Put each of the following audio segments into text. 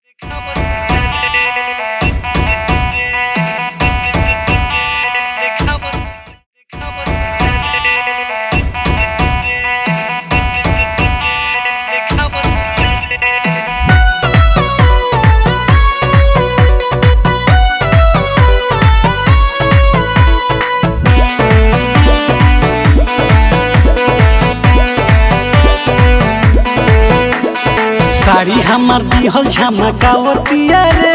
साड़ी हमार दिहल झमकावतिया रे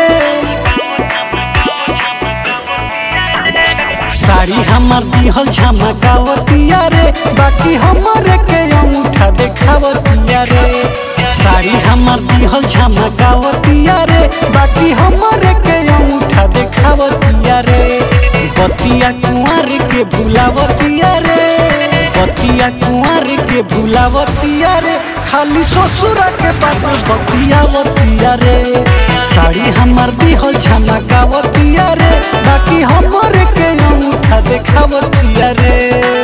साड़ी हमार दिहल झमकावतिया रे बाकी हमरे के अंगूठा देखावतिया रे साड़ी हमार दिहल झमकावतिया रे बाकी हमरे के अंगूठा देखावतिया रे बतिया कुंवर के भुलावतिया रे बतिया कुंवर के भुलावतिया रे खाली ससुर के बात बतियावतिया रे साड़ी हमार दिहल झमकावतिया रे बाकी हमरे के अंगूठा देखावतिया रे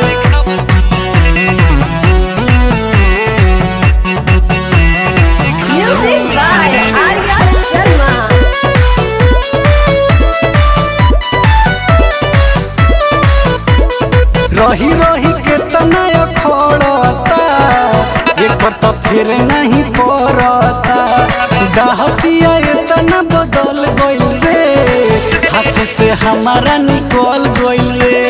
Music by Arya Sharma. रही रही के तनय खड़ता एक पर तो फिर नहीं पड़ता डहतिया इतना बदल गइल रे हाथ से हमारा निकल गइल रे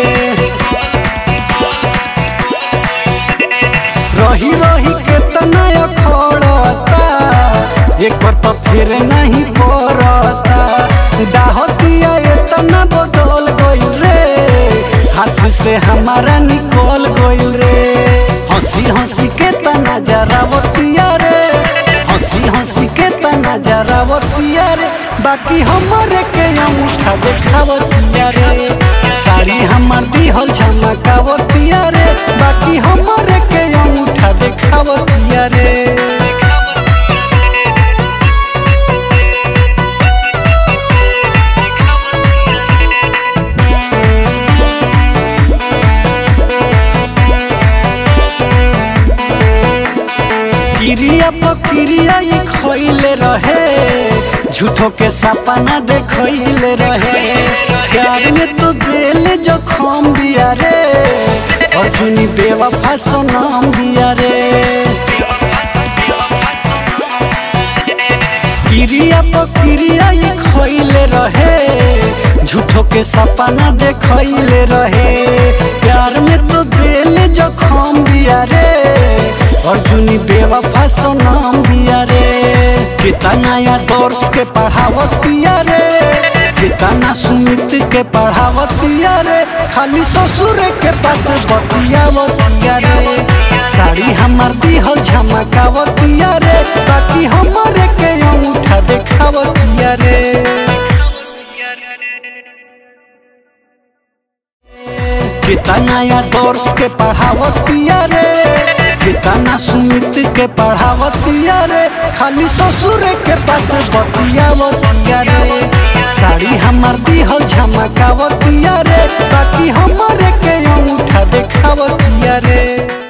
रही रही के तनय खड़ता एक पर तो फिर नहीं पड़ता डहतिया इतना बदल गइल रे हाथ से हमारा निकल गइल रे हंसी हंसी के तना जरावतिया रे हंसी हंसी के तना जरावतिया रे बाकी हमरे के अंगूठा देखावतिया रे साड़ी हमार दिहल झमकावतिया रे बाकी हमरे के अंगूठा देखावतिया रे क्रिया प्रक्रिया ई खइले रहे झूठो के सपना देखइले रहे प्यार में तो दिल जो खम दिया रे अर्जुनी बेवफा सनम दिया रे क्रिया प्रक्रिया ई खइले रहे झूठो के सपना देखइले रहे प्यार में तो दिल जो खम दिया रे अर्जुनी बेवफा सनम दिया रे कितना या दर्श के पढ़ावतिया रे कितना सुमित के पढ़ावतिया रे खाली ससुर के बात बतियावतिया रे साड़ी हमार दिहल झमकावतिया रे बाकी हमरे के अंगूठा देखावतिया रे कितना या दर्श के पढ़ावतिया रे कितना सुमित के पढ़ावतिया रे खाली ससुर के बात बतियावतिया रे साड़ी हमार दिहल झमकावतिया रे बाकी हमरे के अंगूठा देखावतिया रे